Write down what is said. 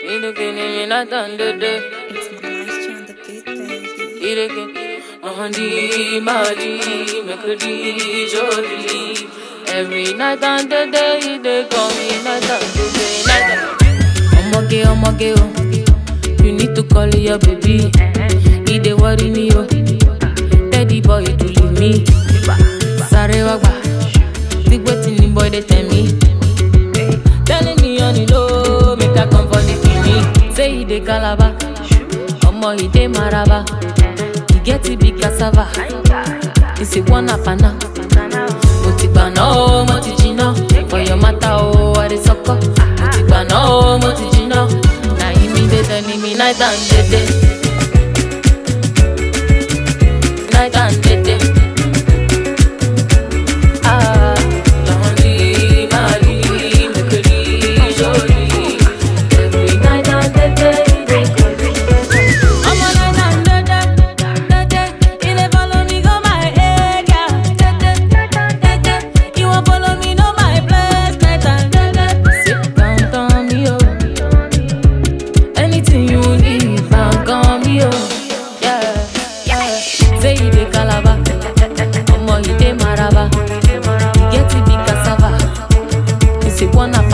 It's moisture on the beat, baby. Every night and the day, they call me night and the day, night and Omoge, omoge, oh. You need to call your baby. He dey worry me, oh. Daddy boy, to leave me. Sorry, wagba. Think wetin the boy they tell me. Telling me on the low, make I come for the kidney. Say he dey calabar, omo he dey maraba. He get it big cassava. He say one apana. Mo ti gbà náà o, mo ti jiná. For your matter o, I dey sọkọ. Mo ti gbà náà o, mo ti jiná. Na him me dey tell me night and day day. Night and day day. Ah, lonely, Mali, Mekiri, Jolie. Every night and day day, they call me. I'm a night and day day, day day. You dey follow me go my area, day day, day day. You wan follow me know my place, night and day day. Sit down, down me oh. Anything you need, man, call me oh. Yeah, yeah. Say you dey Calabar, omo you dey Maraba. You get it big cassava. You say one